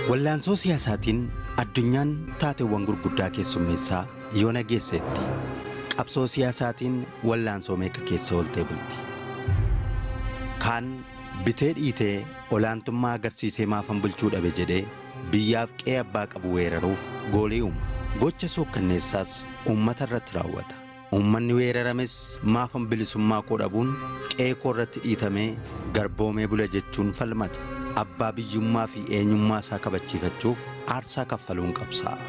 Wallaansoo siyaasaatiin addunyaan taateewwan gurguddaa keessummeessaa yoo nageesseetti qabsoo siyaasaatiin wallaansoo meeqa keessa ooltee bulti. Kaan bitee dhiitee olaantummaa agarsiisee maafan bulchuu dhabe jedhee biyyaaf qe'ee abbaa qabu weeraruuf goolii uuma. Gocha suukkanneessaas uummata irratti raawwata. Uummanni weerarames maafan bilisummaa koo dhabuun qe'ee koo irratti dhiitamee garboomee bula jechuun falmata. Abbaa biyyummaa fi eenyummaa isaa kabachiifachuuf aarsaa kaffaluun qabsaa'a.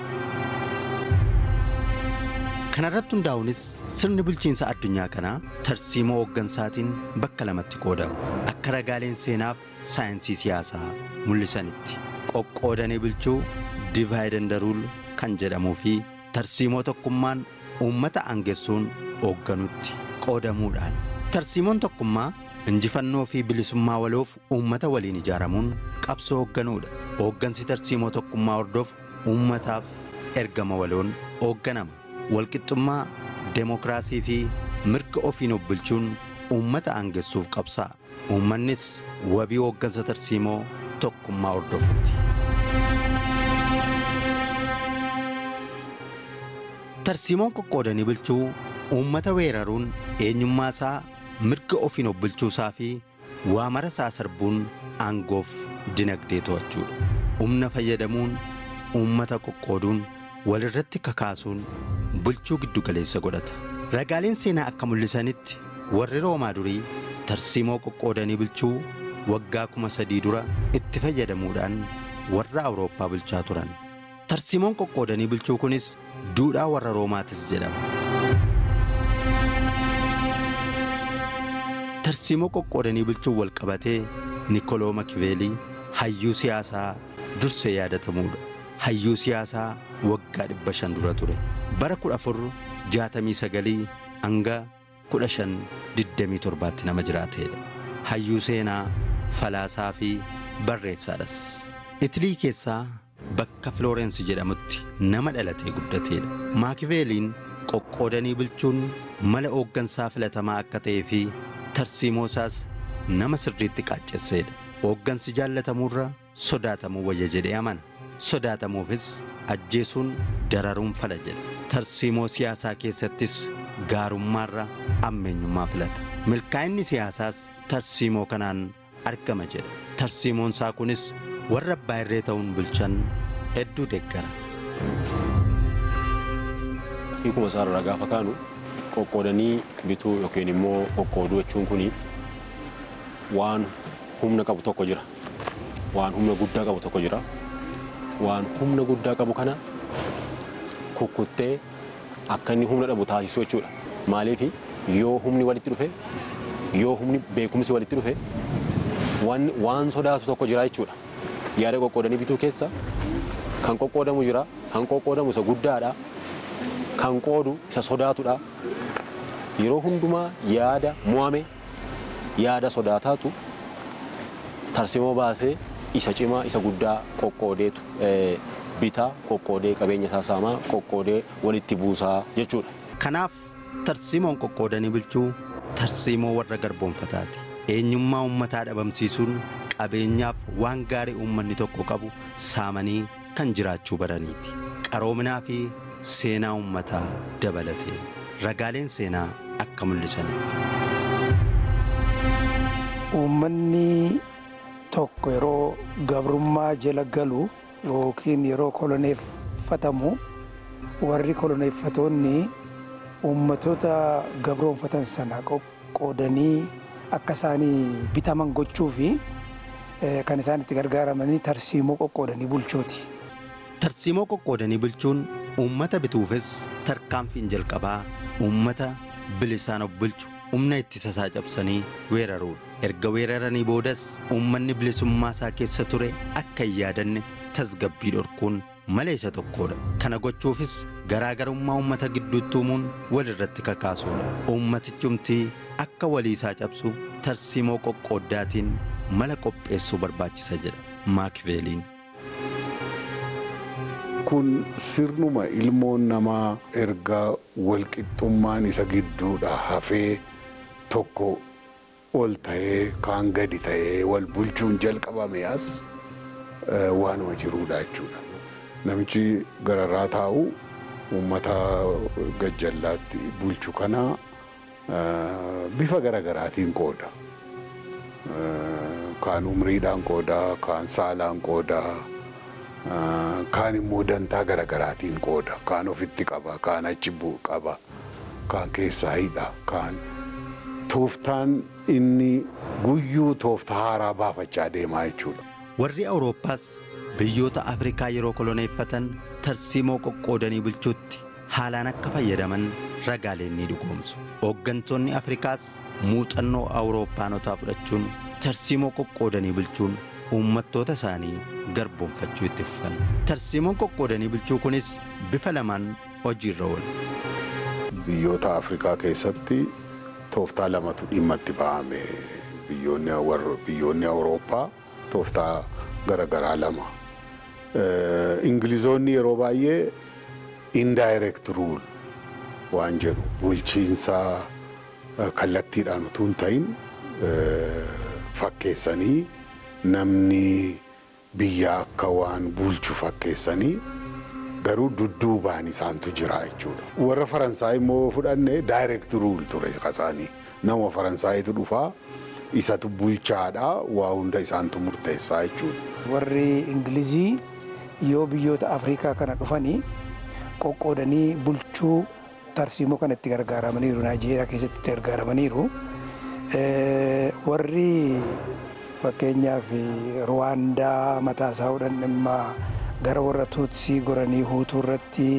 Kana irratti hundaa'uunis sirni bulchiinsa addunyaa kanaa tarsiimoo hooggansaatiin bakka lamatti qoodama. Akka ragaaleen seenaaf saayinsii siyaasaa mul'isanitti qoqqoodanii bulchuu divide and rule kan jedhamuu fi tarsiimoo tokkummaan uummata aangessuun hoogganutti qoodamuudhaan. Tarsiimoon tokkummaa injifannoo fi bilisummaa waloof uummata waliin ijaaramuun qabsoo hoogganuudha. Hooggansi tarsiimoo tokkummaa hordofu uummataaf ergama waloon hoogganama. Walqixxummaa, deemokiraasii fi mirga ofiin of bulchuun uummata aangessuuf qabsaa'a. Uummannis wabii hooggansa tarsiimoo tokkummaa hordofuuti. Tarsiimoon qoqqoodanii bulchuu uummata weeraruun eenyummaa isaa mirga ofiin of bulchuusaa fi waamara isaa sarbuun aangoof dinagdee to'achuudha. Humna fayyadamuun uummata qoqqooduun walirratti kakaasuun bulchuu giddu galeessa godhata. Ragaaleen seenaa akka mul'isanitti warri roomaa durii tarsiimoo qoqqoodanii bulchuu waggaa kuma sadii dura itti fayyadamuudhaan warra awurooppaa bulchaa turan. Tarsiimoon qoqqoodanii bulchuu kunis duudhaa warra roomaatis jedhama. Tarsiimoo qoqqoodanii bulchuun wal qabatee Nikoloo Makiveelii hayyuu siyaasaa dursee yaadatamuudha. Hayyuu siyaasaa waggaa dhibba shan dura ture. Bara kudha afur jaatamii sagalii hanga kudha shan digdamii torbaatti nama jiraateedha. Hayyuu seenaa, falaasaa fi barreessaadhas. Itilii keessaa bakka Filoorensi jedhamutti nama dhalatee guddateedha. Maakiveeliin qoqqoodanii bulchuun mala hooggansaa filatamaa akka ta'ee fi tarsiimoo isaas nama sirriitti qaaccesseedha. Hooggansi jaallatamuurra sodaatamuu wayya jedhee amana. Sodaatamuufis ajjeesuun dararuun fala jedha. Tarsiimoo siyaasaa keessattis gaarummaarra ammeenyummaa filata. Milkaa'inni siyaasaas tarsiimoo kanaan argama jedha. Tarsiimoon isaa kunis warra abbaa irree ta'uun bulchan hedduu deeggara. Hiikuma isaarraa gaafa kaanu qoqqoodanii bituu yookiin immoo qoqqooduu jechuun kun waan humna qabu tokko jira. Waan humna guddaa qabu tokko jira. Waan humna guddaa qabu kana kukkuttee akka inni humna dhabu taasisuu jechuudha. Maaliif yoo humni walitti dhufe yoo humni beekumsi walitti dhufe waan sodaatu tokko jira jechuudha. Yaada qoqqoodanii bituu keessa kan qoqqoodamu jira, kan qoqqoodamu isa guddaadha, kan qoodu isa sodaatudha. Yeroo hundumaa yaada mo'ame yaada sodaataatu tarsiimoo baasee isa cimaa isa guddaa qoqqoodeetu bitaa qoqqoodee qabeenya isaa saamaa qoqqoodee walitti buusaa jechuudha. Kanaaf tarsiimoon qoqqoodanii bulchuu tarsiimoo warra garboonfataati. Eenyummaa uummataa dhabamsiisuun qabeenyaaf waan gaarii uummanni tokko qabu saamanii kan jiraachuu baraniiti. Qaroominaa fi seenaa uummataa dabalatee ragaaleen seenaa akka mul'isanitti. Uummanni tokko yeroo gabrummaa jala galu yookiin yeroo koloneeffatamu warri koloneeffatoonni uummatoota gabroonfatan sana qoqqoodanii akka isaanii bitaman gochuu fi kan isaan itti gargaaramanii tarsiimoo qoqqoodanii bulchuuti. Tarsiimoo qoqqoodanii bulchuun uummata bituufis tarkaanfiin jalqabaa uummata bilisaan of bulchu humna ittisa isaa cabsanii weeraruudha. Erga weeraranii boodas uummanni bilisummaa isaa keessa ture akka hin yaadanne tasgabbii dhorkuun mala isa tokkodha. Kana gochuufis garaagarummaa uummata gidduutti uumuun walirratti kakaasuudha. Uummatichumtii akka walii isaa cabsu tarsiimoo qoqqooddaatiin mala qopheessuu barbaachisa jedha Maakiveeliin. kun sirnuma ilmoon namaa erga walqixxummaan isa gidduudha hafee tokko ol ta'ee kaan gadi ta'ee wal bulchuun jalqabame as waanuma jiruudha jechuudha. Namichi gararraa taa'u uummata gajjallaatti bulchu kana bifa garagaraatiin qooda. Kaan umriidhaan qooda, kaan saalaan qooda, kaan immoo dantaa garagaraatiin qooda. Kaan ofitti qaba, kaan achi qaba, kaan keessaa hidha, kaan tooftaan inni guyyuu tooftaa haaraa baafachaa deemaa jechuudha. Warri Awurooppaas biyyoota Afrikaa yeroo koloneeffatan tarsiimoo qoqqoodanii bulchuutti haalaan akka fayyadaman ragaaleen ni dhugoomsu. Hooggantoonni Afrikaas muuxannoo Awurooppaanotaa fudhachuun tarsiimoo qoqqoodanii bulchuun uummattoota isaanii garboomfachuu itti fufan. Tarsiimoon qoqqoodanii bulchuu kunis bifa lamaan hojiirra oola. Biyyoota Afrikaa keessatti tooftaa lamatu dhimma itti ba'ame. Biyyoonni Awurooppaa tooftaa garaagaraa lama. Ingilizoonni yeroo baay'ee indirect rule waan jedhu bulchiinsa kallattiidhaan utuu hin ta'in fakkeessanii namni biyya akka waan bulchu fakkeessanii garuu dudduubaan isaantu jira jechuudha. Warra Faransaay immoo fudhanne direct rule ture kasaanii nama Faransaayitu dhufaa isatu bulchaadha waa hunda isaantu murteessaa jechuudha. Warri Ingilizii yoo biyyoota Afrikaa kana dhufanii qoqqoodanii bulchuu tarsiimoo kana itti gargaaramaniiru. Naayijeeriyaa keessatti itti gargaaramaniiru. Warri fakkeenyaaf Ruwaandaa mataa isaa hodhan dhimma gara warra Tuutsii goranii Huutuu irratti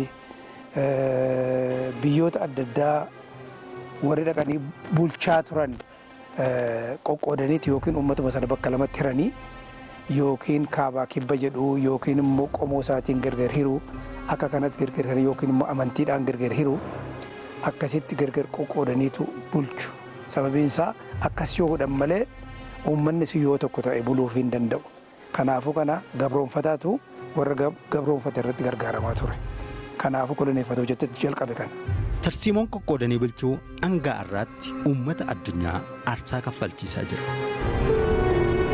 biyyoota adda addaa warri dhaqanii bulchaa turan qoqqoodaniiti yookiin uummatuma sana bakka lamatti hiranii yookiin kaabaa kibba jedhu yookiin immoo qomoo isaatiin gargar hiru akka kanatti gargar hiru yookiin immoo amantiidhaan gargar hiru akkasitti gargar qoqqoodaniitu bulchu sababiin isaa akkas yoo godhan malee uummanni sun yoo tokko ta'e buluuf hin danda'u kanaafuu kana gabroonfataatu warra gabroonfate irratti gargaaramaa ture kanaafuu koloneeffatu hojjetetu jalqabe kana. Tarsiimoon qoqqoodanii bulchuu hanga har'aatti uummata addunyaa aarsaa kaffalchiisaa jira.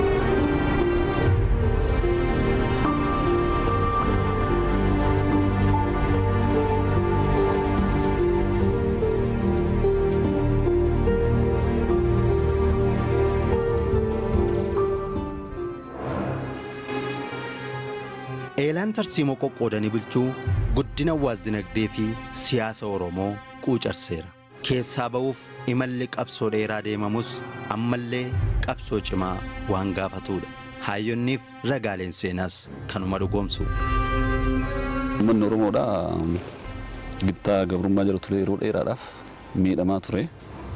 Eelaan tarsiimoo qoqqoodanii bulchuu guddina hawaas-dinagdee fi siyaasa Oromoo quucarseera. Keessaa ba'uuf imalli qabsoo dheeraa deemamus ammallee qabsoo cimaa waan gaafatudha. Hayyonniif ragaaleen seenaas kanuma dhugoomsu. Uummanni Oromoodhaa gittaa gabrummaa jala ture yeroo dheeraadhaaf miidhamaa ture.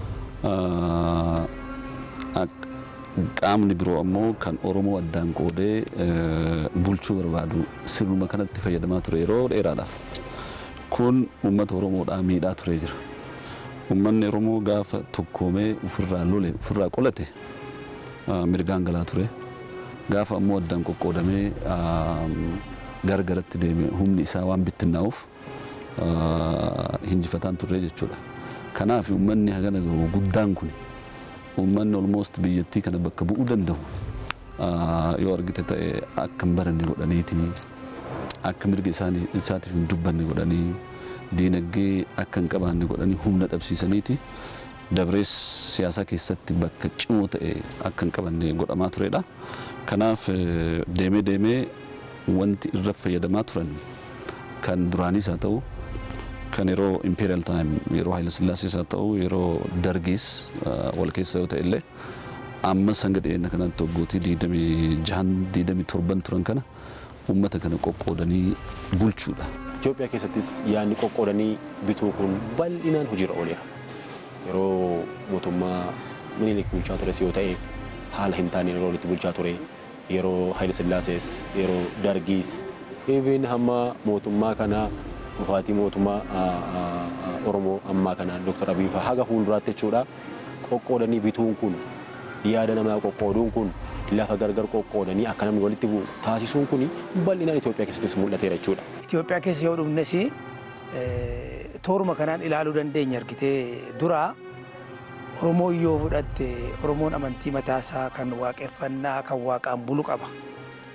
Qaamni biroo ammoo kan Oromoo addaan qoodee bulchuu barbaadu sirnuma kanatti fayyadamaa ture yeroo dheeraadhaaf. Kun uummata Oromoodhaa miidhaa turee jira. Uummanni Oromoo gaafa tokkoomee ofirraa lole ofirraa qolate mirgaan galaa ture. Gaafa ammoo addaan qoqqoodamee gargaratti deeme humni isaa waan bittinnaa'uuf hinjifataan turre jechuudha. Kanaaf uummanni hagana gahu guddaan kun uummanni olmoost biyyattii kana bakka bu'uu danda'u yoo argite ta'e akka hin baranne godhaniiti akka mirga isaatiif hin dubbanne godhanii diinagdee akka hin qabaanne godhanii humna dhabsiisaniiti dabrees siyaasaa keessatti bakka cimoo ta'e akka hin qabanne godhamaa turedha. Kanaaf deemee deemee wanti irra fayyadamaa turan kan duraaniis haa ta'u kan yeroo imperial time yeroo Haayile Sillaasees haa ta'u yeroo dargiis wal keessa yoo ta'e illee amma sanga dhiyeenya kanatti waggootii diidamii jahan diidamii torban turan kana uummata kana qoqqoodanii bulchuudha. Itoophiyaa keessattis yaadni qoqqoodanii bituu kun bal'inaan hojiirra ooleera. Yeroo mootummaa minilik bulchaa tures yoo ta'e haala hin taane yeroo itti bulchaa ture yeroo Haayile Sillaasees yeroo dargiis even hamma mootummaa kanaa dhufaatii mootummaa Oromoo ammaa kana Dr. Abiy fa'aa haga fuulduraatti jechuudha. Qoqqoodanii bituun kun yaada namaa qoqqooduun kun lafa gargar qoqqoodanii akka namni walitti bu'u taasisuun kun bal'inaan Itoophiyaa keessattis mul'ateera jechuudha. Itoophiyaa keessa yoo dhufnes tooruma kanaan ilaaluu dandeenya argitee dura Oromoo yoo fudhatte Oromoon amantii mataasaa kan waaqeffannaa kan waaqaan bulu qaba.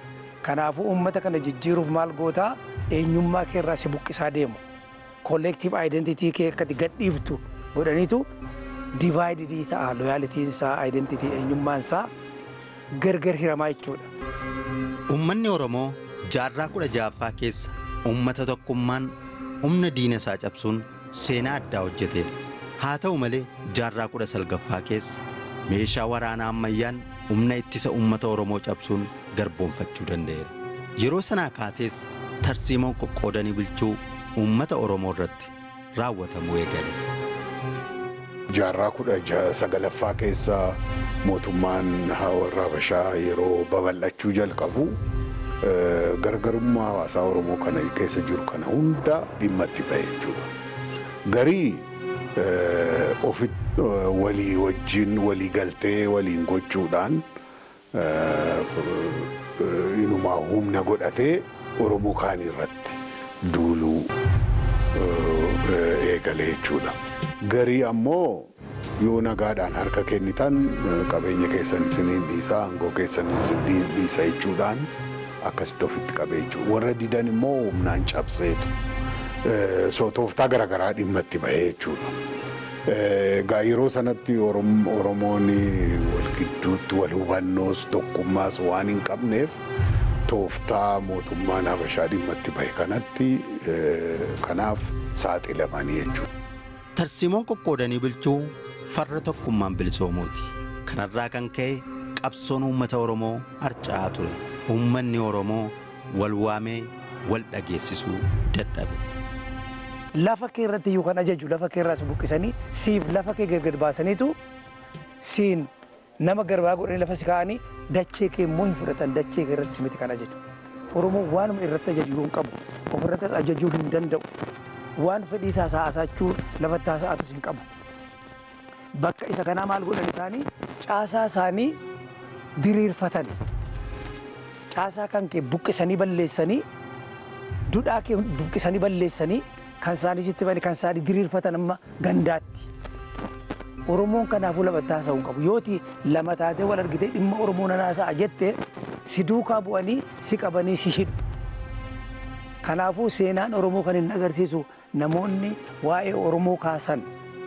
Kanaafuu uummata kana jijjiiruuf maal gootaa eenyummaa kee irraa si buqqisaa deemu. Kolleektiiv aayidentitii kee akkati gadhiiftu godhaniitu divaayididii ta'a looyaalitiin isaa aayidentitii eenyummaan isaa gargar hiramaa jechuudha. Uummanni Oromoo jaarraa kudha ja'affaa keessa uummata tokkummaan humna diina isaa cabsuun seenaa addaa hojjeteedha. Haa ta'u malee jaarraa kudha salgaffaa keessa meeshaa waraanaa ammayyaan humna ittisa uummata Oromoo cabsuun garboomfachuu danda'eera. Yeroo sanaa kaasees tarsiimoon qoqqoodanii bulchuu uummata Oromoo irratti raawwatamuu eegale. jaarraa kudha sagalaffaa keessa mootummaan warra Habashaa yeroo babal'achuu jalqabu gargarummaa hawaasaa Oromoo kana keessa jiru kana hunda dhimma itti ba'e jechuudha. Garii ofitti walii wajjin walii galtee waliin gochuudhaan inumaa humna godhatee Oromoo kaanii irratti duuluu eegale jechuudha. Garii ammoo yoo nagaadhaan harka kennitan qabeenya keessan isiniin dhiisaa aangoo keessan isiniin dhiisa jechuudhaan akkasitti ofitti qabee jechuudha. Warra didan immoo humnaan cabseetu sootooftaa garaagaraa dhimma itti bahee jechuudha. Egaa yeroo sanatti Oromoon wal gidduutti wal hubannoos tokkummaas waan hin qabneef tooftaa mootummaan Habashaa dhimma itti bahe kanatti kanaaf saaxilamanii jechuudha. Tarsiimoon qoqqoodanii bulchuu farra tokkummaan bilisoomuuti. Kanarraa kan ka'e qabsoon uummata Oromoo harca'aa ture. Uummanni Oromoo wal waamee wal dhageessisuu dadhabe. Lafa kee irratti iyyuu kan ajaju lafa kee irraas buqqisanii siif lafa kee gargar baasaniitu siin nama garbaa godhanii lafa si kaa'anii dachee kee immoo hin fudhatan dachee kee irratti simiti kan ajaju. Oromoon waanuma irratti ajaju hin qabu ofirratti ajajuu hin danda'u. waan fedhii isaa haasa'achuu lafatti haasa'atus hin qabu. Bakka isa kanaa maal godhan isaanii caasaa isaanii diriirfatan. Caasaa kan kee buqqisanii balleessanii dudhaa kee buqqisanii balleessanii kan isaanii sitti bane kan isaanii diriirfatan amma gandaatti. Oromoon kanaafuu lafatti haasa'uu hin qabu. Yooti lama taatee wal argitee dhimma Oromoo nan haasa'a jettee si duukaa bu'anii si qabanii si hidhu. Kanaafuu seenaan Oromoo kan hin agarsiisu namoonni waa'ee Oromoo kaasan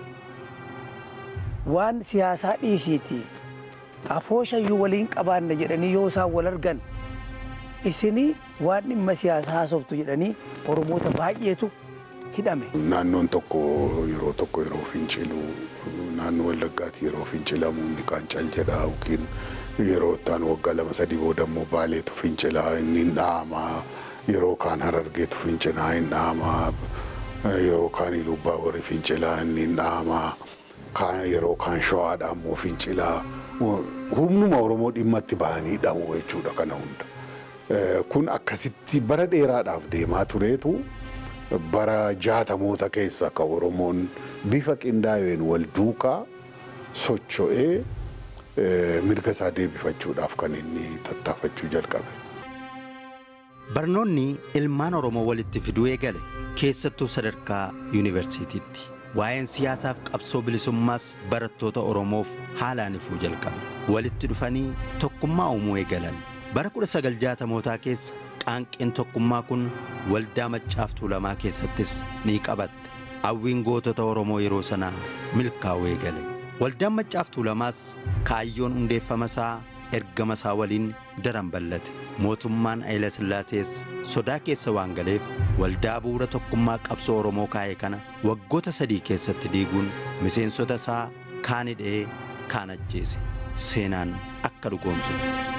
waan siyaasaa dhiisiiti afooshayyuu waliin qabaanna jedhanii yoo isaan wal argan isinii waan dhimma siyaasaa haasoftu jedhanii Oromoota baay'eetu hidhame. Naannoon tokko yeroo tokko yeroo fincilu naannoo Wallaggaatti yeroo fincilamu inni kaan cal jedha yookiin yeroo ittaan waggaa lama sadii booda immoo baaleetu fincilaa inni hin dhaamaa. yeroo kaan harargeetu fincilaa hin dhaamaa yeroo kaan ilubbaa warri fincilaa inni hin dhaamaa yeroo kaan shawaadhaa immoo fincilaa humnuma oromoo dhimma itti bahanii dha'u jechuudha kana hunda. Kun akkasitti bara dheeraadhaaf deemaa tureetu bara jaatamoota keessa akka oromoon bifa qindaa'een wal duukaa socho'ee mirga isaa deebifachuudhaaf kan inni tattaafachuu jalqabe. Barnoonni ilmaan Oromoo walitti fiduu eegale keessattuu sadarkaa yuunivarsiitiitti. Waa'een siyaasaaf qabsoo bilisummaas barattoota Oromoof haalaan ifuu jalqabe. Walitti dhufanii tokkummaa uumuu eegalan. Bara 1960mootaa keessa qaanqeen tokkummaa kun waldaa Maccaa Tuulamaa keessattis ni qabatte. Hawwiin gootota Oromoo yeroo sanaa milkaa'uu eegale. Waldaan Maccaa Tuulamaas kaayyoon hundeeffama isaa ergama isaa waliin daran bal'ate. Mootummaan Hayila Sillaasees sodaa keessa waan galeef waldaa bu'uura tokkummaa qabsoo Oromoo kaa'e kana waggoota sadii keessatti diiguun miseensota isaa kaan hidhee kaan ajjeese. Seenaan akka dhugoomsu.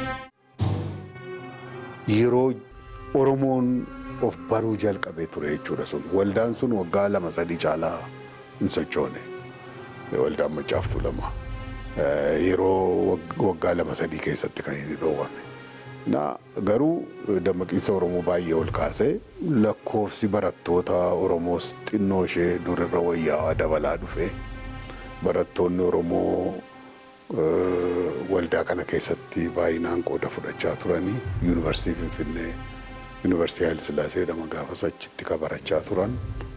Yeroo Oromoon of baruu jalqabee ture jechuudha sun waldaan sun waggaa lama sadii caalaa hin sochoone waldaan Maccaa Tuulamaa. yeroo waggaa lama sadii keessatti kan inni dhoowwame. Na garuu dammaqiinsa Oromoo baay'ee ol kaasee lakkoofsi barattoota Oromoos xinnoo ishee durirra wayyaawaa dabalaa dhufe barattoonni Oromoo waldaa kana keessatti baay'inaan qooda fudhachaa turanii yuunivarsiitii Finfinnee yuunivarsiitii Haayil Sillaasee jedhama gaafas achitti kabarachaa turan.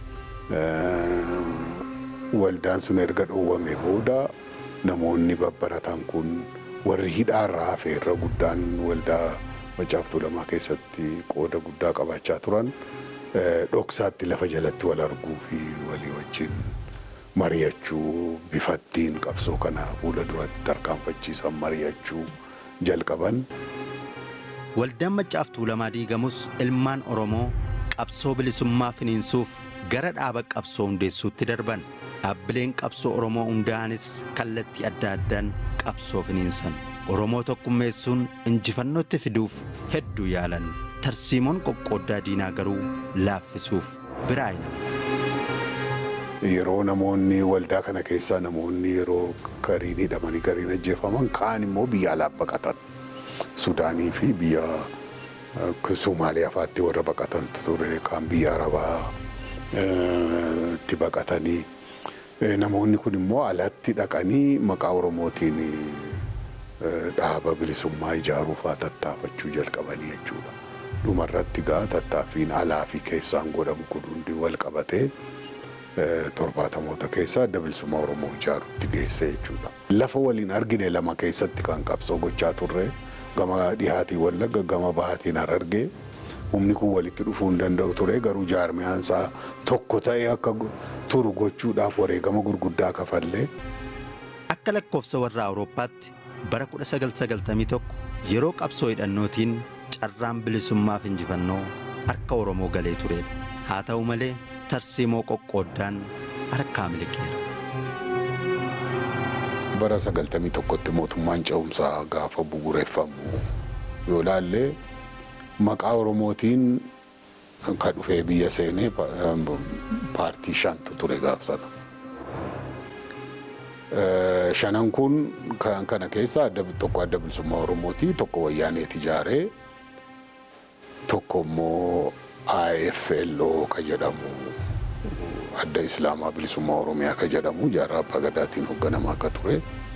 Waldaan sun erga dhoowwame booda namoonni babbaratan kun warri hidhaarraa hafe irra guddaan waldaa Maccaaftuu lamaa keessatti qooda guddaa qabaachaa turan dhoksaatti lafa jalatti wal arguu fi walii wajjin mari'achuu bifattiin qabsoo kana fuula duratti tarkaanfachiisan mari'achuu jalqaban. Waldaan Maccaaftuu lamaa diigamus ilmaan Oromoo qabsoo bilisummaa finiinsuuf gara dhaaba qabsoo hundeessuutti darban. Dhaabbileen qabsoo Oromoo hundaa'anis kallattii adda addaan qabsoo finiinsan. Oromoo tokkummeessuun injifannootti fiduuf hedduu yaalan. Tarsiimoon qoqqooddaa diinaa garuu laaffisuuf biraayina. Yeroo namoonni waldaa kana keessaa namoonni yeroo gariin hidhamanii gariin ajjeefaman kaan immoo biyya alaa baqatan. Sudaanii fi biyya Somaaliyaa fa'aatti warra baqatantu ture kaan biyya Arabaa itti baqatanii namoonni kun immoo alatti dhaqanii maqaa Oromootiin dhaaba bilisummaa ijaaruu fa'aa tattaafachuu jalqabanii jechuudha. Dhumarratti gaa tattaaffiin alaa fi keessaan godhamu kun hundi wal qabatee torbaatamoota keessaa adda bilisummaa Oromoo ijaaruutti geesse jechuudha. Lafa waliin argine lama keessatti kan qabsoo gochaa turre gama dhihaatii wallagga gama bahaatiin harargee humni kun walitti dhufuu hin danda'u ture garuu jaarmiyaansaa tokko ta'ee akka turu gochuudhaaf wareegama gurguddaa kafallee. Akka lakkoofsa warra Awurooppaatti bara 1991 yeroo qabsoo hidhannootiin carraan bilisummaaf injifannoo harka Oromoo galee turedha. Haa ta'u malee tarsiimoo qoqqooddaan harkaa miliqeera. Bara 91tti mootummaan ce'umsaa gaafa bu'uureffamu yoo ilaalle maqaa Oromootiin kan dhufee biyya seenee paartii shantu ture gaaf sana. Shanan kun kan kana keessa tokko adda bilisummaa Oromooti tokko wayyaaneeti ijaaree tokko immoo IFLO kan jedhamu adda Islaamaa bilisummaa Oromiyaa kan jedhamu jaarraa abbaa gadaatiin hoogganamaa akka ture.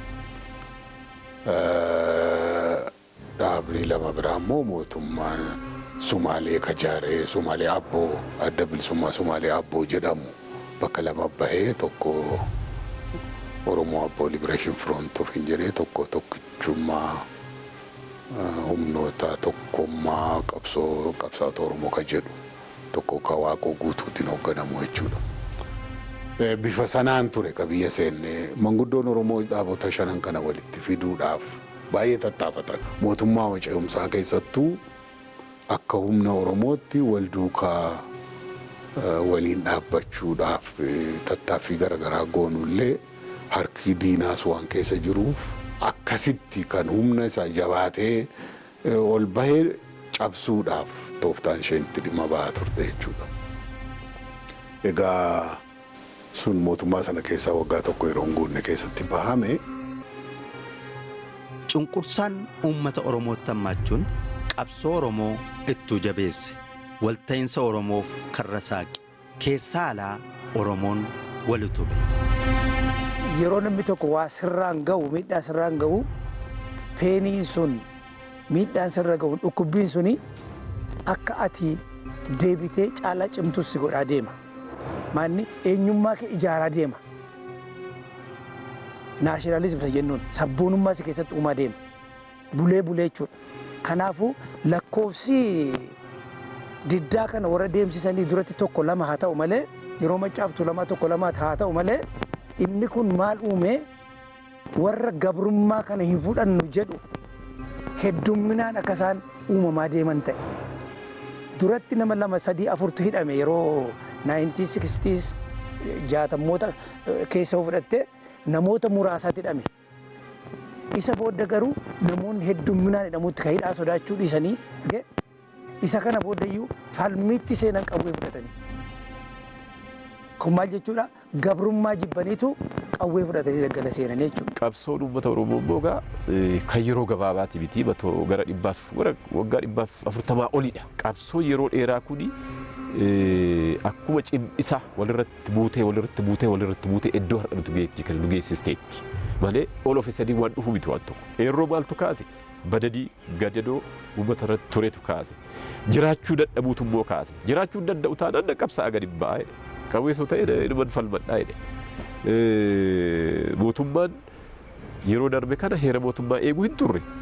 Dhaabni lama biraa immoo mootummaan Sumaalee kan ijaaree Sumaalee Abboo adda bilisummaa Sumaalee Abboo jedhamu bakka lama bahee tokko Oromoo Abboo Liberation Front of hin jedhee tokko tokkichummaa humnoota tokkummaa qabsoo qabsaata Oromoo kan jedhu tokko kan waaqoo guutuutiin hoogganamu jechuudha. Bifa sanaan ture ka biyya seenne manguddoon Oromoo dhaabota shanan kana walitti fiduudhaaf baay'ee tattaafatan. Mootummaa ce'umsaa keessattuu akka humna Oromootti wal duukaa waliin dhaabbachuudhaaf tattaaffii garaagaraa goonullee harki diinaas waan keessa jiruuf akkasitti kan humna isaa jabaatee ol bahee cabsuudhaaf tooftaan isheen itti dhimma ba'aa turte jechuudha. Egaa sun mootummaa sana keessaa waggaa tokko yeroo hin guunne keessatti bahame. Cunqursaan uummata Oromootti hammaachuun qabsoo Oromoo ittuu jabeesse walta'iinsa Oromoof karra saaqe keessaa alaa Oromoon wal utube. Yeroo namni tokko waa sirraan gahu miidhaa sirraan gahu peeniin sun miidhaan sirra gahu dhukkubbiin suni akka ati deebitee caalaa cimtus si godhaa deema. Maanni eenyummaa kee ijaaraa deema. Naashinaalizim isa jennuun sabboonummaa si keessatti uumaa deema. Bulee bulee jechuudha. Kanaafuu lakkoofsi diddaa kana warra deemsisanii duratti tokko lama haa ta'u malee yeroo maccaaftu lama tokko lama haa ta'u malee inni kun maal uume warra gabrummaa kana hin fudhannu jedhu heddumminaan akka isaan uumamaa deeman ta'e. Duratti nama lama sadii afurtu hidhame yeroo 1960s jaatammoota keessa fudhatte namoota muraasaatti hidhame. Isa booda garuu namoonni heddumminaan hidhamutti kan hidhaa sodaachuu dhiisanii isa kana boodayyuu falmiitti seenan qawwee fudhatanii. Kun maal jechuudha gabrummaa jibbaniitu qawwee fudhatanii daggala seenan jechuudha. Qabsoon uummata Oromoo immoo egaa kan yeroo gabaabaati miti batoo gara dhibbaaf waggaa dhibbaaf afurtamaa olidha. Qabsoo yeroo dheeraa kuni akkuma cimisa walirratti buutee walirratti buutee walirratti buutee iddoo har'a nuti kan nu geessisteetti. Malee ol of sadii waan dhufu miti waan tokko. Yeroo maaltu kaase badadii gadadoo uummata irratti turetu kaase. Jiraachuu dadhabuutu immoo kaase. Jiraachuu hin danda'u taanaan qabsaa gadi ba'aa jedhe. Qabeessoo ta'e ilman falmadhaa jedhe. Mootummaan yeroo darbe kana heera mootummaa eeguu hin turre.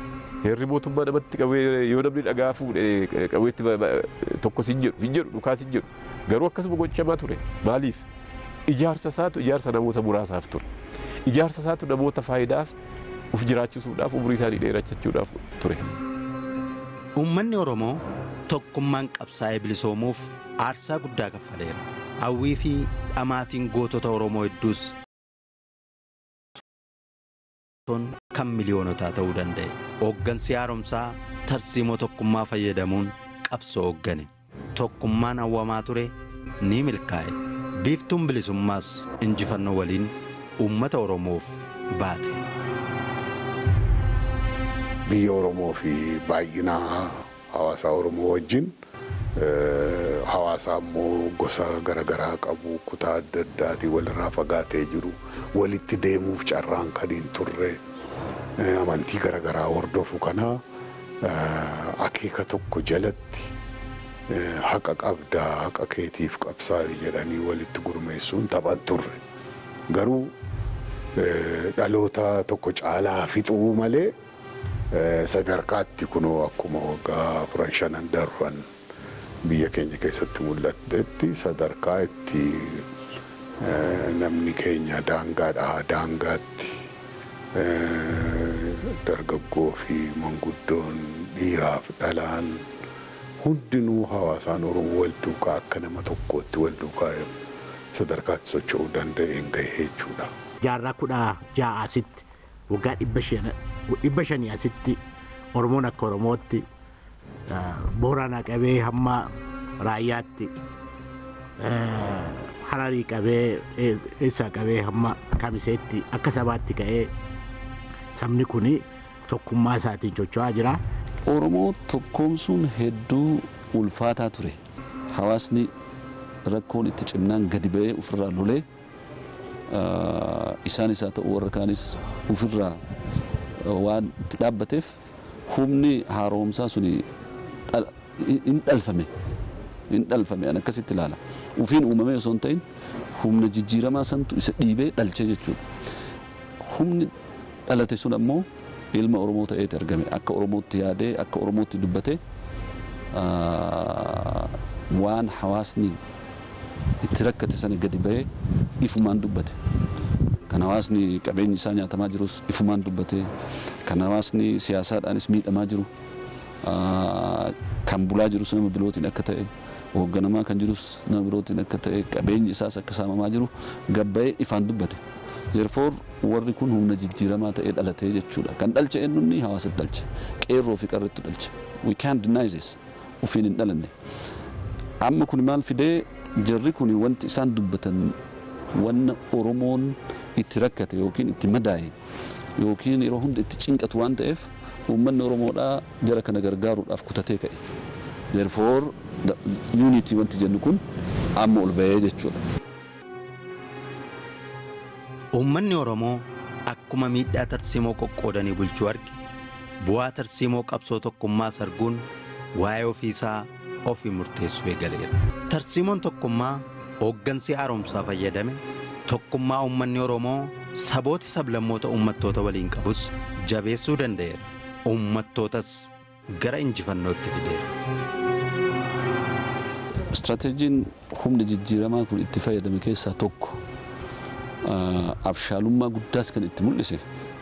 Heerri mootummaa namatti qabee yoo namni dhagaa fuudhee qabeetti tokko sin jedhu hin jedhu dhukaa sin jedhu garuu akkasuma gochamaa ture maaliif ijaarsa isaatu ijaarsa namoota muraasaaf ture ijaarsa isaatu namoota faayidaaf uf jiraachisuudhaaf umurii isaanii dheerachachuudhaaf ture. Uummanni Oromoo tokkummaan qabsaa'ee bilisoomuuf aarsaa guddaa kaffaleera. Hawwii fi dhamaatiin gootota Oromoo hedduus kan miliyoonotaa ta'uu danda'e. Hooggansi haaromsaa tarsiimoo tokkummaa fayyadamuun qabsoo hooggane. Tokkummaan hawwamaa ture ni milkaa'e. Biiftuun bilisummaas injifannoo waliin uummata Oromoof baate. biyya Oromoo fi baay'ina hawaasa Oromoo wajjin hawaasa ammoo gosa garaagaraa qabu kutaa adda addaatii walirraa fagaatee jiru walitti deemuuf carraan kan hin turre amantii garaagaraa hordofu kana akeeka tokko jalatti haqa qabdaa haqa keetiif qabsaa'e jedhanii walitti gurmeessuun taphan turre garuu dhaloota tokko caalaa fixuu malee sadarkaatti kunoo akkuma waggaa afran shanan darban biyya keenya keessatti mul'atetti sadarkaa itti namni keenya daangaadhaa daangaatti dargaggoo fi manguddoon dhiiraaf dhalaan hundinuu hawaasaan oromoo wal duukaa akka nama tokkootti wal duukaa sadarkaatti socho'uu danda'een gahee jechuudha. Jaarraa kudha ja'a asitti waggaa dhibba shanii asitti Oromoon akka Oromootti Booranaa qabee hamma raayyaatti Hararii qabee eessaa qabee hamma Kamiseetti akka sabaatti ka'ee sabni kun tokkummaa isaatiin socho'aa jira. Oromoo tokkoomsuun hedduu ulfaataa ture. Hawaasni rakkoon itti cimnaan gadi ba'ee ofirraa lolee isaanis haa ta'u warra kaanis ofirraa waan itti dhaabbateef humni haaromsaa suni hin dhalfame. Hin dhalfame an akkasitti ilaala. Ufiin uumamee osoo hin ta'in humna jijjiiramaa santu isa dhiibee dhalche jechuudha. Humni dhalate sun ammoo ilma Oromoo ta'eeti argame. Akka Oromootti yaadee akka Oromootti dubbatee waan hawaasni itti rakkate sana gadi ba'ee ifumaan dubbate. Kan hawaasni qabeenyi isaa nyaatamaa jirus ifumaan dubbate. Kan hawaasni siyaasaadhaanis miidhamaa jiru. Kan bulaa jirus nama birootiin akka ta'e hoogganamaa kan jirus nama birootiin akka ta'e qabeenyi isaas akka saamamaa jiru gabba'ee ifaan dubbate. Therefore warri kun humna jijjiiramaa ta'ee dhalatee jechuudha. Kan dhalche eenyunni hawaasatti dhalche. Qeerroo fi qarreetti dhalche. We can't deny this. Ufiin hin dhalanne. Amma kun maal fidee jarri kun wanti isaan dubbatan wanna Oromoon itti rakkate yookiin itti madaa'e yookiin yeroo hunda itti cinqatu waan ta'eef uummanni Oromoodhaa jara kana gargaaruudhaaf kutatee ka'e. Therefore unity wanti jennu kun amma ol ba'ee jechuudha. Uummanni Oromoo akkuma miidhaa tarsiimoo qoqqoodanii bulchuu arge bu'aa tarsiimoo qabsoo tokkummaa sarguun waa'ee ofiisaa ofii murteessuu eegaleera. Tarsiimoon tokkummaa hooggansi haaromsaa fayyadame tokkummaa uummanni Oromoo sabooti sablammoota uummattoota waliin qabus jabeessuu danda'eera. Uummattootas gara injifannootti fideera. Istiraataajiin humna jijjiiramaa kun itti fayyadame keessaa tokko abshaalummaa guddaas kan itti mul'ise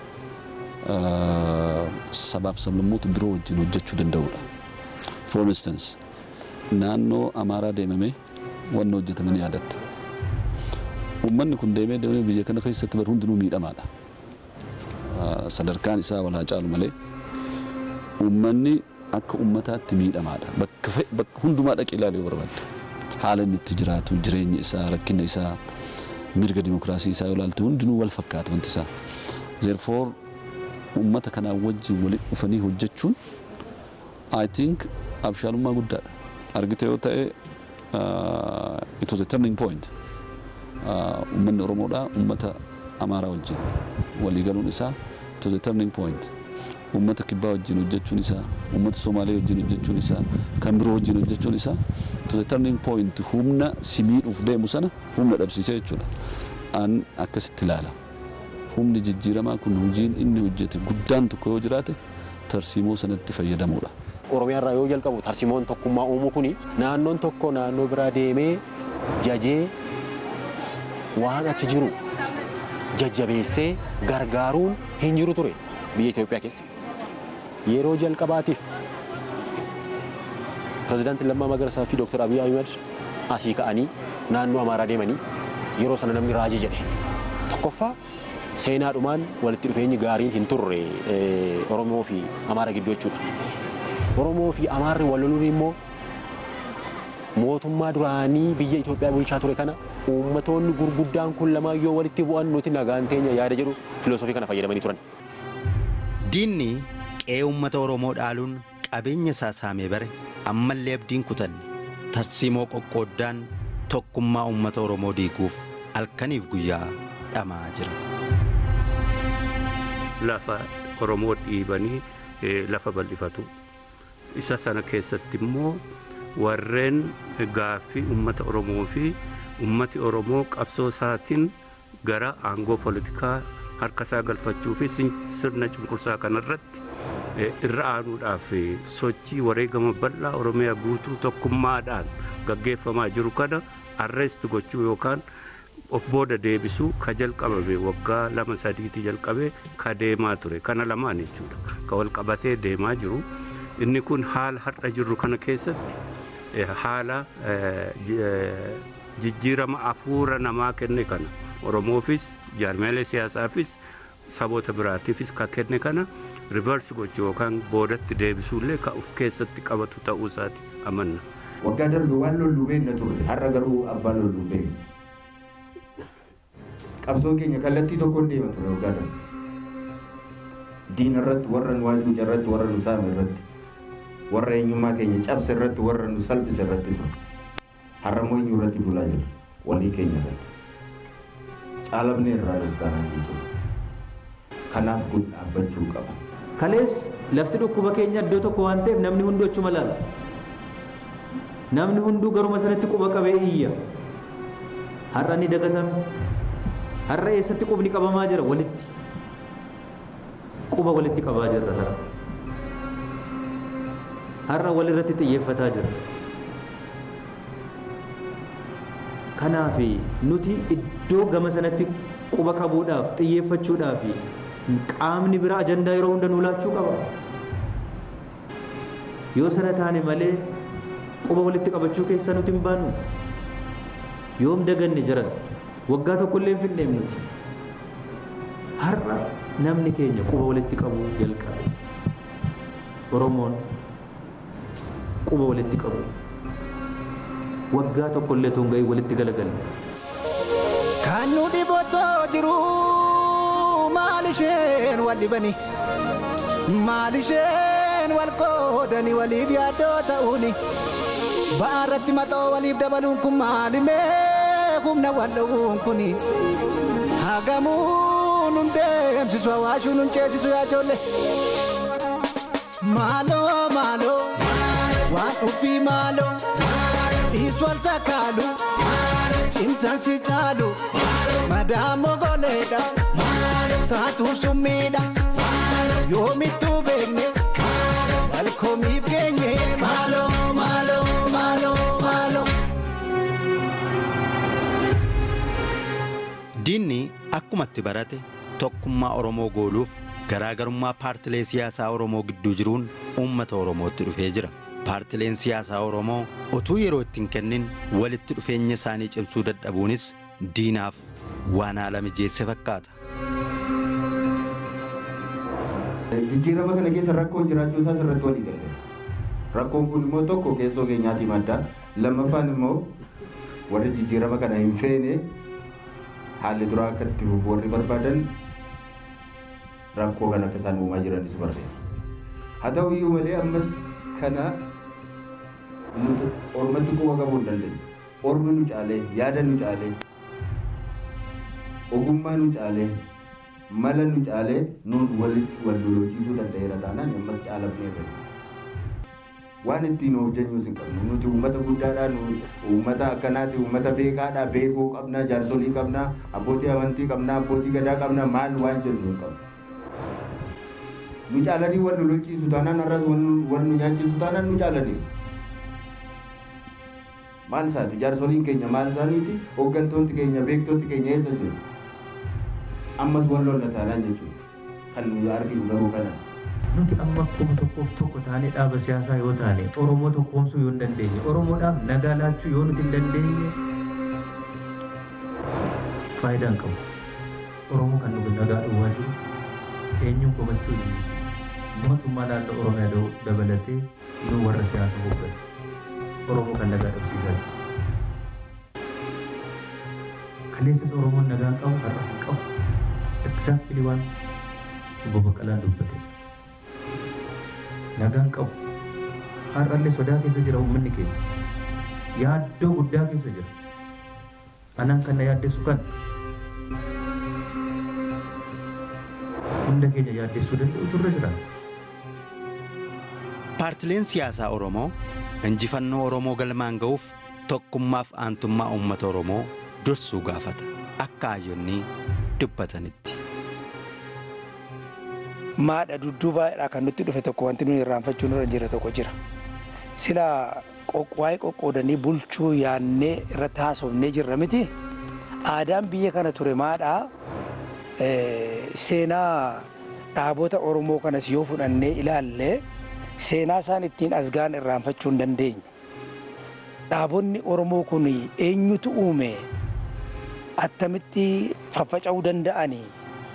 sabaaf sablammoota biroo wajjin hojjechuu danda'udha. For instance, naannoo Amaaraa deemamee wanni hojjetamanii yaadatta. Uummanni kun deemee deemee biyya kana keessatti bar hundinuu miidhamaadha. Sadarkaan isaa walaa caalu malee uummanni akka uummataatti miidhamaadha. Bakka hundumaa dhaqee ilaaluu yoo barbaadde. Haala inni itti jiraatu, jireenya isaa, rakkina isaa, mirga dimokiraasii isaa yoo ilaalte hundinuu wal fakkaata wanti isaa. Therefore uummata kanaa wajjin walitti dhufanii hojjechuun I think abshaalummaa guddaadha. Argite yoo ta'e it was a turning point. Uummanni Oromoodhaa uummata Amaaraa wajjin walii galuun isaa it was a turning point. Uummata Kibbaa wajjin hojjechuun isaa, uummata Somaalee wajjin hojjechuun isaa, kan biroo wajjin hojjechuun isaa it was a turning point humna si miidhuuf deemu sana humna dhabsiisee jechuudha. An akkasitti ilaala. Humni jijjiiramaa kun hojiin inni hojjete guddaan tokko yoo jiraate tarsiimoo sanatti fayyadamuudha. Oromiyaa irraa yoo jalqabu tarsiimoon tokkummaa uumuu kuni naannoon tokko naannoo biraa deemee jajee waan achi jiru jajjabeessee gargaaruun hin jiru ture biyya Itoophiyaa keessa. Yeroo jalqabaatiif pirezidaantiin Lammaa Magarsaa fi Dooktar Abiy Ahmed asii ka'anii naannoo Amaaraa deemanii yeroo sana namni raajii jedhe. Tokkoffaa seenaadhumaan walitti dhufeenyi gaariin hin turre Oromoo fi Amaara gidduu jechuudha. Oromoo fi Amaarri wal loluun immoo mootummaa duraanii biyya Itoophiyaa bulchaa ture kana uummatoonni gurguddaan kun lamaan yoo walitti bu'an nuti nagaan teenya yaada jedhu filoosofii kana fayyadamanii turan. Diinni qe'ee uummata Oromoo dhaaluun qabeenya isaa saamee bare ammallee abdiin kutanne tarsiimoo qoqqooddaan tokkummaa uummata Oromoo diiguuf halkaniif guyyaa dhamaa jira. Lafa Oromoo dhiibanii lafa bal'ifatu. Isa sana keessatti immoo warreen gaaffii uummata Oromoo fi uummati Oromoo qabsoo isaatiin gara aangoo poolitikaa harka isaa galfachuu fi sirna cunqursaa kanarratti irra aanuudhaaf sochii wareegama bal'aa Oromiyaa guutuu tokkummaadhaan gaggeeffamaa jiru kana arreest gochuu yookaan of booda deebisuu ka jalqabame waggaa lama sadiitti jalqabee ka deemaa ture kana lamaan jechuudha ka wal qabatee deemaa jiru inni kun haala har'a jirru kana keessatti haala jijjiirama hafuura namaa kenne kana oromoofis jaarmeelee siyaasaafis saboota biraatiifis ka kenne kana rivarsi gochuu yookaan boodatti deebisuullee ka of keessatti qabatu ta'uu isaati amanna. Waggaa darbe waan lollu beekna turre har'a garuu abbaan lollu beekna. Qabsoo keenya kallattii tokkoon deema ture waggaa darbe. Diina irratti warra nu waacuuca irratti warra nu saame irratti warra eenyummaa keenya cabse irratti warra nu salphise irratti ture. Har'a immoo eenyu irratti bulaa jira walii keenya irratti. Caalabnee irraa dastaanaa jechuudha. Kanaaf kun dhaabbachuu qaba. Kalees lafti dhukkuba keenya iddoo tokko waan ta'eef namni hunduu achuma laala. Namni hunduu garuma sanatti quba qabee iyya. Har'a ni dagatame. Har'a eessatti qubni qabamaa jira walitti. Quba walitti qabaa jirra har'a. Har'a walirratti xiyyeeffataa jira. Kanaaf nuti iddoo gama sanatti quba qabuudhaaf xiyyeeffachuudhaaf qaamni biraa ajandaa yeroo hunda nuu laachuu qaba. Yoo sana taane malee quba walitti qabachuu keessaa nuti hin baannu. Yoom daganne jiran waggaa tokkollee hin fidneef nuti. Har'a namni keenya quba walitti qabuu jalqabe. Oromoon quba walitti qabu. Waggaa tokkollee tun ga'ii walitti galagalle. Kan nu dhibotoo jiru maal isheen wal dhibani maal isheen wal qoodani waliif yaaddoo ta'uuni ba'aa irratti maxoo waliif dabaluun kun maalimee humna wal dhowuun kuni hagamuu nun deemsisu hawaashuu nun ceesisu yaa ijoollee maaloo maaloo waan ufii maaloo dhiisu wal sakaalu cimsan si caalu madaamoo goleedha taatuu summiidha yoomittuu beekne walkoomiif keenye maaloo maaloo maaloo maaloo. Diinni akkumatti barate tokkummaa Oromoo gooluuf garaagarummaa paartilee siyaasaa Oromoo gidduu jiruun uummata Oromootti dhufee jira. Paartileen siyaasaa Oromoo utuu yeroo ittiin kennin walitti dhufeenya isaanii cimsuu dadhabuunis diinaaf waan haala mijeesse fakkaata. Jijjiirama kana keessa rakkoon jiraachuu isaa sirratti walii galle. Rakkoon kun immoo tokko keessoo keenyaati madda. Lammaffaan immoo warri jijjiirama kana hin feene haalli duraa akka itti fufu warri barbaadan rakkoo kana akka isaan uumaa jiranis barbaada. Haa ta'u iyyuu malee ammas kana nuti ormatti quba qabuu hin dandeenye. Ormi nu caalee, yaada nu caalee, ogummaa nu caalee, mala nu caalee nuun walitti wal lolchiisuu danda'eera taanaan ammas caalabnee irra. Waan ittiin of jennus hin qabnu. Nuti uummata guddaadhaa, uummata akkanaati, uummata beekaadhaa, beekuu qabnaa, jaarsolii qabnaa, abbootii amantii qabnaa, abbootii gadaa qabnaa, maal waan jennu hin qabnu. nu caalanii wal nu lolchiisu taanaan har'as wal nu nyaachisu taanaan nu caalanii maal isaati jaarsoliin keenya maal isaaniiti hooggantoonni keenya beektoonni keenya eessa jiru ammas wal lolla taanaan jechuudha kan nu arginu garuu kana. Nuti amma akkuma tokkoof tokko taanee dhaaba siyaasaa yoo taane Oromoo tokkoomsuu yoo hin dandeenye Oromoodhaaf nagaa laachuu yoo nuti hin dandeenye faayidaa hin qabu. Oromoo kan nuti nagaa dhowwaa jiru eenyuun komachuu mootummaa naannoo Oromiyaa dabalatee nu warra siyaasa hoogganu. Oromoo kan nagaa dhabsiisaa jiru. Kaleessas Oromoon nagaa qabu har'as hin qabu. Exactly waan obbo Baqqalaan dubbate. Nagaan qabu. Har'allee sodaa keessa jira uummanni keenya. Yaaddoo guddaa keessa jira. Anaan kan na yaaddessu kan hunda keenya yaaddessuu danda'u turre jira. Paartileen siyaasaa Oromoo injifannoo Oromoo galmaan ga'uuf tokkummaaf aantummaa uummata Oromoo dursuu gaafata. Akka hayyonni dubbatanitti. Maadha dudduubaadhaa kan nutti dhufe tokko wanti nuyi irraanfachuu nurra jira tokko jira. Sila waa'ee qoqqoodanii bulchuu yaannee irratti haasofnee jirra miti. Aadaan biyya kana ture maadhaa seenaa dhaabota Oromoo kanas yoo fudhannee ilaalle seenaa isaan ittiin asgaan irraanfachuu hin dandeenyu. Dhaabonni Oromoo kun eenyutu uume attamitti faffaca'uu danda'anii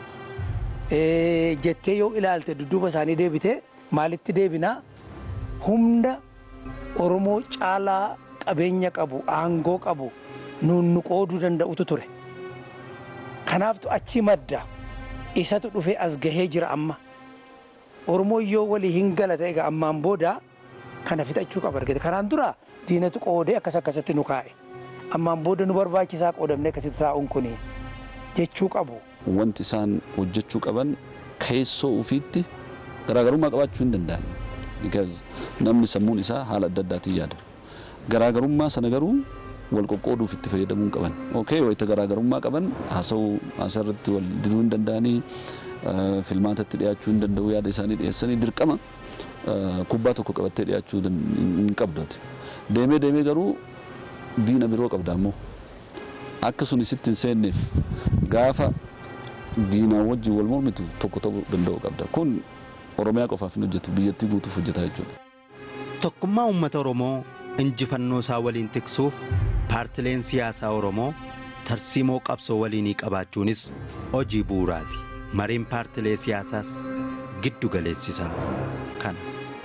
jettee yoo ilaalte dudduuba isaanii deebite maalitti deebinaa humna Oromoo caalaa qabeenya qabu aangoo qabu nuun nu qooduu danda'utu ture. Kanaaftu achi madda isatu dhufee as gahee jira amma. Oromoo yoo walii hin galata egaa ammaan booda kana fixachuu qaba argate. Kanaan dura diinatu qoodee akkas akkasatti nu kaa'e. Ammaan booda nu barbaachisaa qoodamnee akkasitti taa'uun kun jechuu qabu. Wanti isaan hojjechuu qaban keessoo ofiitti garaagarummaa qabaachuu hin danda'an. Because namni sammuun isaa haala adda addaatiin yaada. Garaagarummaa sana garuu wal qoqqooduuf itti fayyadamuu qaban. Okay, wayita garaagarummaa qaban haasa'uu haasarratti wal diduu hin danda'anii filmaatatti dhiyaachuu hin danda'u yaada isaanii dhiyeessanii dirqama kubbaa tokko qabattee dhiyaachuu hin qabdooti. Deemee deemee garuu diina biroo qabda ammoo akka sun isitti hin seenneef gaafa diinaa wajjin wal mormitu tokko ta'uu danda'u qabda. Kun Oromiyaa qofaaf hin hojjetu biyyattii guutuuf hojjetaa jechuudha. Tokkummaa uummata Oromoo injifannoo isaa waliin tiksuuf paartileen siyaasaa Oromoo tarsiimoo qabsoo waliinii qabaachuunis hojii bu'uuraati. Mariin paartilee siyaasaas giddu galeessisaa kana.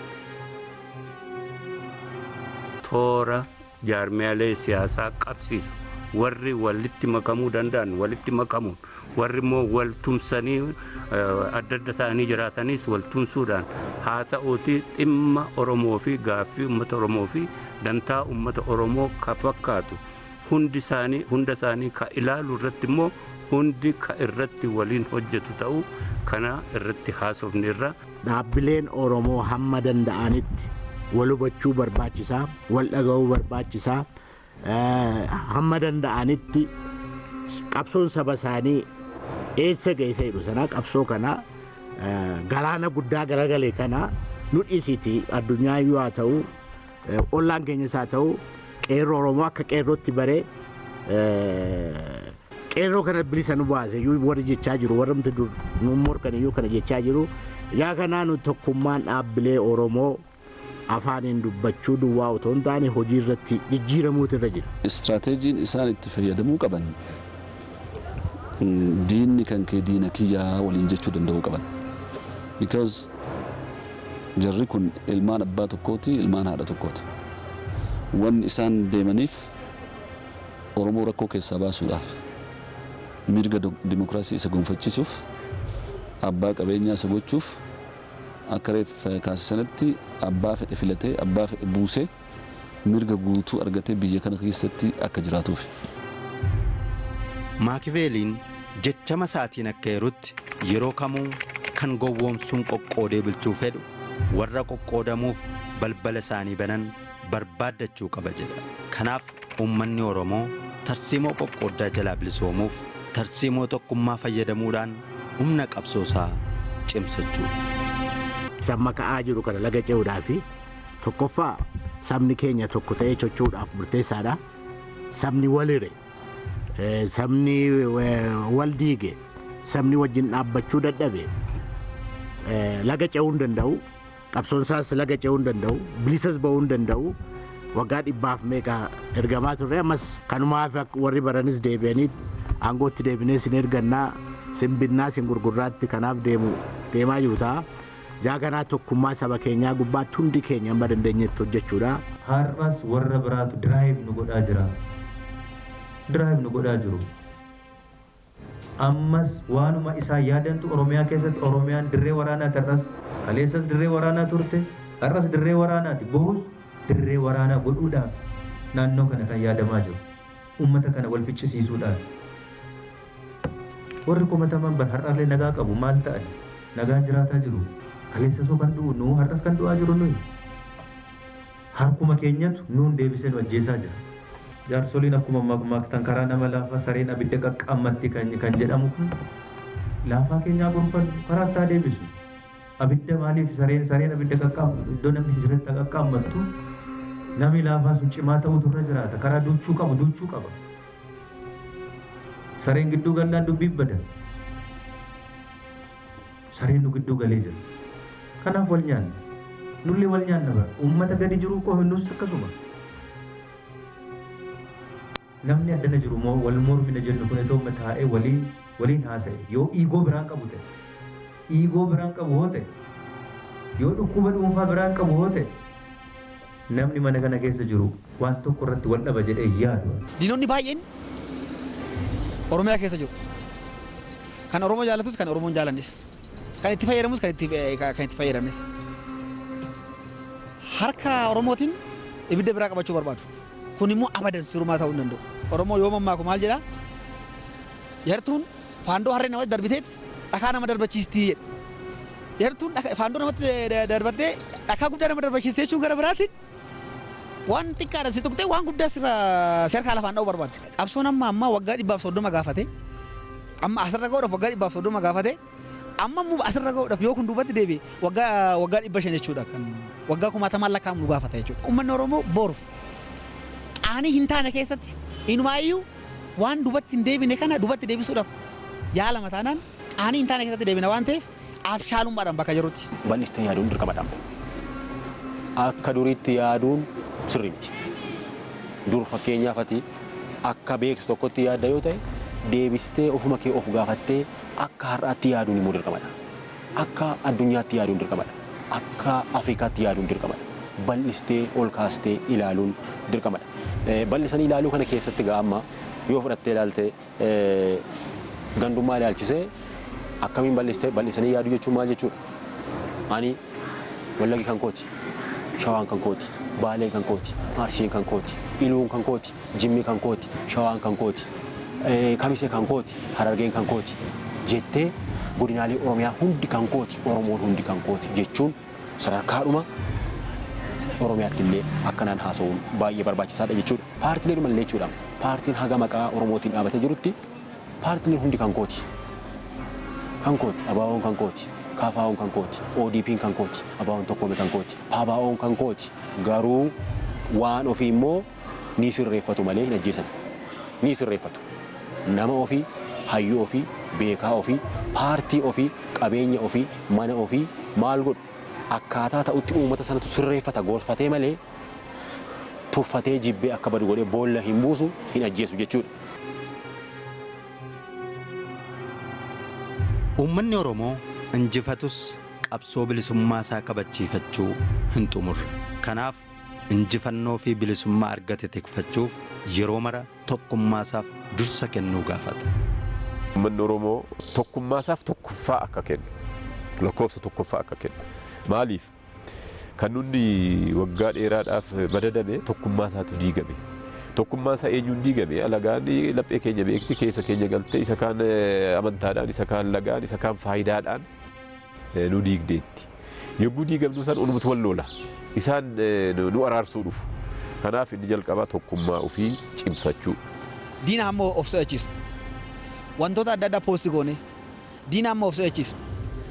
Toora jaarmiyaalee siyaasaa qabsiisu warri walitti makamuu danda'an walitti makamuun warri immoo wal tumsanii adda adda ta'anii jiraatanis wal tumsuudhaan haa ta'uuti dhimma Oromoo fi gaaffii uummata Oromoo fi dantaa uummata Oromoo ka fakkaatu hundi isaanii hunda isaanii ka ilaalu irratti immoo hundi ka irratti waliin hojjetu ta'uu kana irratti haasofne irra. Dhaabbileen Oromoo hamma danda'anitti wal hubachuu barbaachisaa wal dhaga'uu barbaachisaa hamma danda'anitti qabsoon saba isaanii eessa geessa jedhu sana qabsoo kana galaana guddaa garagalee kana nu dhiisiti addunyaa iyyuu haa ta'u ollaan keenyas haa ta'u qeerroo Oromoo akka qeerrootti baree qeerroo kana bilisa nu baase iyyuu warri jechaa jiru warri mti dur nu morkan iyyuu kana jechaa jiru yaa kanaa nu tokkummaan dhaabbilee Oromoo afaaniin dubbachuu duwwaa otoo hin taane hojii irratti jijjiiramuutu irra jira. Istiraateejiin isaan itti fayyadamuu qaban diinni kan kee diina kiyyaa waliin jechuu danda'uu qaban. Because jarri kun ilmaan abbaa tokkooti ilmaan haadha tokkooti. Wanni isaan deemaniif Oromoo rakkoo keessaa baasuudhaaf mirga dimokiraasii isa gonfachiisuuf abbaa qabeenyaa isa gochuuf akka reeffa kaasisanitti abbaa fedhe filatee abbaa fedhe buusee mirga guutuu argatee biyya kana keessatti akka jiraatuuf. Maakiveeliin jechama isaatiin akka yerutti yeroo kamuu kan gowwoomsuun qoqqoodee bulchuu fedhu warra qoqqoodamuuf balbala isaanii banan barbaaddachuu qaba jedha. Kanaaf uummanni Oromoo tarsiimoo qoqqooddaa jalaa bilisoomuuf tarsiimoo tokkummaa fayyadamuudhaan humna qabsoosaa cimsachuu. samma ka'aa jiru kana laga ce'uudhaa fi tokkoffaa sabni keenya tokko ta'ee socho'uudhaaf murteessaadha. Sabni walire sabni wal diige sabni wajjin dhaabbachuu dadhabe laga ce'uu hin danda'u qabsoon isaas laga ce'uu hin danda'u bilisas ba'uu hin danda'u waggaa dhibbaaf meeqa ergamaa turre ammas kanumaaf warri baranis deebi'anii aangootti deebinee sin ergannaa sin binnaa sin gurgurraatti kanaaf deemu deemaa jiru ta'a. Jaa kanaa tokkummaa saba keenyaa gubbaatti hundi keenya amma dandeenyetti hojjechuudha. Har'as warra biraatu diraayiv nu godhaa jira. Diraayiv nu godhaa jiru. Ammas waanuma isaa yaadantu Oromiyaa keessatti Oromiyaan dirree waraanaati har'as kaleessas dirree waraanaa turte har'as dirree waraanaati bohus dirree waraanaa godhuudhaaf naannoo kana kan yaadamaa jiru. Uummata kana wal ficcisiisuudhaaf. Warri komataman bar har'allee nagaa qabu maal ta'an nagaan jiraataa jiru. Kaleessa soo kan du'u nuu har'as kan du'aa jiru nuyi. Harkuma keenyatu nuun deebisee nu ajjeesaa jira. Jaarsoliin akkuma maaktan karaa nama laafaa sareen abidda qaqqaammatti kan jedhamu kun laafaa keenyaa gorfannu karaa ittaa deebisu. Abidda maaliif sareen sareen abidda qaqqaammattu iddoo namni jiratti qaqqaammattu namni laafaa sun cimaa ta'utu irra jiraata karaa duuchuu qabu duuchuu qaba. Sareen gidduu gallaan dubbiin bada. Sareen nu gidduu galee jira. Kanaaf wal nyaanna. Nullee wal nyaanna bara. Uummata gadi jiru koo hinnus akkasuma. Namni addana jiru moo wal mormina jennu kun itoo taa'ee waliin waliin haasa'e yoo iigoo biraan qabu ta'e iigoo biraan qabu hoo ta'e yoo dhukkuba dhuunfaa biraan qabu hoo ta'e namni mana kana keessa jiru waan tokko irratti wal dhaba jedhee yaadu. Diinonni baay'een Oromiyaa keessa jiru. Kan Oromoo jaalatus kan Oromoon jaalannis. Kan itti fayyadamus kan itti kan itti fayyadamnes. Harka Oromootiin ibidda biraa qabachuu barbaadu. Kun immoo abadan sirumaa ta'uu hin danda'u. Oromoo yoo mammaaku maal jedhaa? Yartuun faandoo harree namatti darbiteet dhakaa nama darbachiistii jedha. Yartuun faandoo namatti darbattee dhakaa guddaa nama darbachiistee jechuun gara biraatiin waan xiqqaadha si tuqxee waan guddaa sirra si harkaa lafaan dha'uu barbaadde. Qabsoon amma ammaa waggaa dhibbaaf soddoma gaafate amma asirra ga'uudhaaf waggaa dhibbaaf soddoma gaafate amma immoo asirra ga'uudhaaf yoo kun duubatti deebi'e waggaa waggaa dhibba shan jechuudha kan waggaa kumaatamaan lakkaa'amu nu gaafata jechuudha. Uummanni Oromoo boru qaanii hin taane keessatti inumaayyuu waan duubatti hin deebine kana duubatti deebisuudhaaf yaalama taanaan qaanii hin taane keessatti deebina waan ta'eef abshaalummaadhaan bakka jirutti. Bal'istee yaaduun dirqamadha. Akka duriitti yaaduun sirrii miti. Dur fakkeenyaaf ati akka beeksu tokkotti yaadda yoo ta'e deebistee ofuma kee of gaafattee akka har'aatti yaaduun immoo dirqamadha. Akka addunyaatti yaaduun dirqamadha. Akka Afrikaatti yaaduun dirqamadha. Bal'istee ol kaastee ilaaluun dirqamadha. Bal'isanii ilaaluu kana keessatti gaa amma yoo fudhattee ilaalte gandummaa ilaalchisee akkamiin bal'istee bal'isanii yaaduu jechuun maal jechuudha? Ani wallagi kan kooti, shawaan kan kooti, baalee kan kooti, arsiin kan kooti, iluun kan kooti, jimmi kan kooti, shawaan kan kooti, kamisee kan kooti, harargeen kan kooti jettee godinaalee Oromiyaa hundi kan kooti, Oromoon hundi kan kooti jechuun sadarkaadhuma Oromiyaatti illee akkanaan haasa'uun baay'ee barbaachisaadha jechuudha. Paartilee dhumallee jechuudha. Paartiin haga maqaa Oromootiin dhaabatee jirutti paartileen hundi kan kooti. Kan kooti, abaaboon kan kooti, kaafaa'oon kan kooti, ODP'n kan kooti, abaaboon tokkoome kan kooti, paabaa'oon kan kooti. Garuu waan ofii immoo ni sirreeffatu malee hin ajjeesan. Ni sirreeffatu. Nama ofii, hayyuu ofii, beekaa ofii, paartii ofii, qabeenya ofii, mana ofii maal godhu akkaataa ta'utti uummata sanatu sirreeffata gorfatee malee tuffatee jibbee akka badu godhee boolla hin buusu hin ajjeesu jechuudha. Uummanni Oromoo injifatus qabsoo bilisummaa isaa kabachiifachuu hin xumurre. Kanaaf injifannoo fi bilisummaa argate tikfachuuf yeroo mara tokkummaa isaaf dursa kennuu gaafata. Uummanni Oromoo tokkummaa isaaf tokkoffaa akka kennu lakkoofsa tokkoffaa akka kennu. Maaliif kan nuti waggaa dheeraadhaaf madadame tokkummaa isaatu diigame. Tokkummaa isaa eenyuun diigame alagaan laphee keenya beekti keessa keenya galte isa kaan amantaadhaan isa kaan lagaan isa kaan faayidaadhaan nu diigdeetti. Yogguu diigamnu san onumatu wal lola. Isaan nu araarsuu dhufu. Kanaaf inni jalqabaa tokkummaa ofii cimsachuu. Diina ammoo of so'achiisu. Wantoota adda addaa poosti goone diina ammoo of so'achiisu.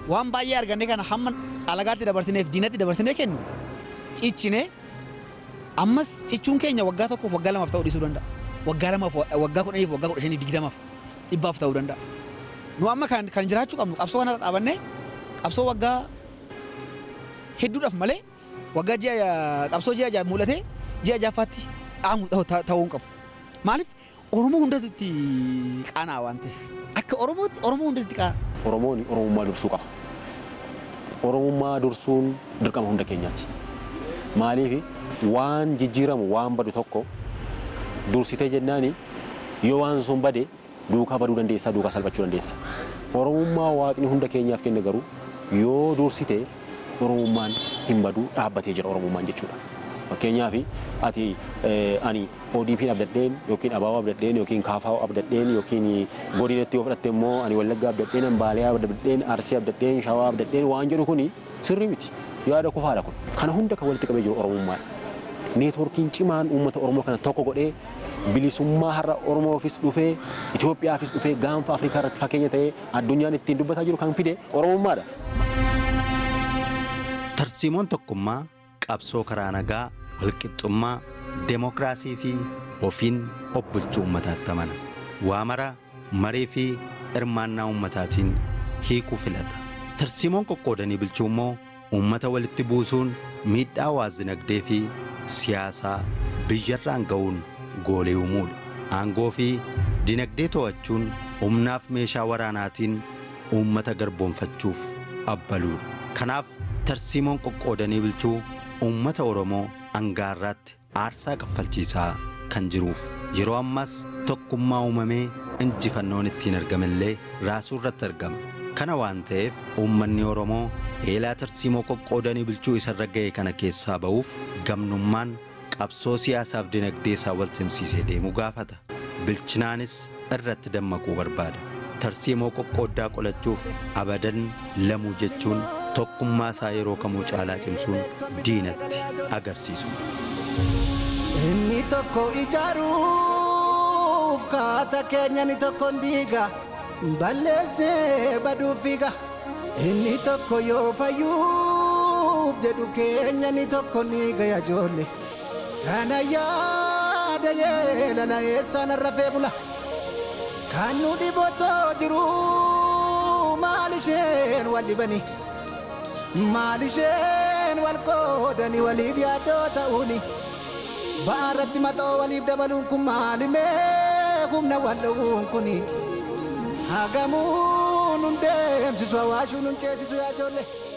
waan baay'ee arganne kana hamma alagaatti dabarsineef diinatti dabarsinee kennu ciccine ammas ciccuun keenya waggaa tokkoof waggaa lamaaf ta'uu dhiisuu danda'a. Waggaa lamaaf waggaa kudhaniif waggaa kudha shanii digdamaaf dhibbaaf ta'uu danda'a. Nu amma kan kan jiraachuu qabnu qabsoo kana dhaabannee qabsoo waggaa hedduudhaaf malee waggaa ji'a qabsoo ji'a ja'a mul'atee ji'a ja'affaatti dhaamu ta'uu hin qabu. Maaliif Oromoo hundatti qaanaa waan ta'eef akka Oromootti Oromoo hundatti qaanaa. Oromoon Oromummaa dursuu qaba. Oromummaa dursuun dirqama hunda keenyaati. Maaliif waan jijjiiramu waan badu tokko dursitee jennaani yoo waan sun bade duukaa baduu dandeessa duukaa salphachuu dandeessa. Oromummaa waaqni hunda keenyaaf kenne garuu yoo dursite Oromummaan hin badu dhaabbatee jira Oromummaan jechuudha. Fakkeenyaaf ati ani ODP abdadheen yookiin abaaboo abdadheen yookiin kaafaa abdadheen yookiin godinatti yoo fudhatte immoo ani wallaggaa abdadheen ambaalee abdadheen arsii abdadheen shawaa abdadheen waan jedhu kuni sirrii miti yaada kufaadha kun kana hunda kan walitti qabee jiru Oromummaadha. Neetwoorkiin cimaan uummata Oromoo kana tokko godhee bilisummaa har'a Oromoofis dhufee Itoophiyaafis dhufee gaanfa Afrikaa irratti fakkeenya ta'ee addunyaan ittiin dubbataa jiru kan fide Oromummaadha. Tarsiimoon tokkummaa qabsoo karaa nagaa walqixxummaa deemokiraasii fi ofiin of bulchuu uummataatti amana waa mara marii fi hirmaannaa uummataatiin hiikuu filata tarsiimoon qoqqoodanii bulchuu immoo uummata walitti buusuun miidhaa hawaas-dinagdee fi siyaasaa biyyarraan ga'uun goolee uumuudha aangoo fi dinagdee to'achuun humnaaf meeshaa waraanaatiin uummata garboonfachuuf abbaluudha kanaaf tarsiimoon qoqqoodanii bulchuu uummata oromoo angaarraatti aarsaa kaffalchiisaa kan jiruuf yeroo ammas tokkummaa uumamee injifannoon ittiin argamellee raasuu irratti argama kana waan ta'eef uummanni oromoo eelaa tarsiimoo qoqqoodanii bulchuu isarra ga'e kana keessaa ba'uuf gamnummaan qabsoo siyaasaaf dinagdee isaa wal simsiisee deemuu gaafata bilchinaanis irratti dammaquu barbaada tarsiimoo qoqqooddaa qolachuuf abadan lamuu jechuun tokkummaa isaa yeroo kamuu caalaa cimsuun diinatti agarsiisu. Inni tokko ijaaruuf kaata keenya ni tokko diiga balleessee baduuf fiiga. Inni tokko yoo fayyuuf jedhu keenya ni tokko ni gaya joolle. Kana yaada yeelala eessaan rafee bula. Kan nu dhibotoo jiru maal isheen wal dhibanii. maal isheen wal qoodanii waliif yaaddoo ta'uuni ba'aarratti maxoo waliif dabaluun kun maalimee humna wal dhowuun kuni hagamuun hun deemsisu hawaashuun hun ceesisu yaa ijoollee.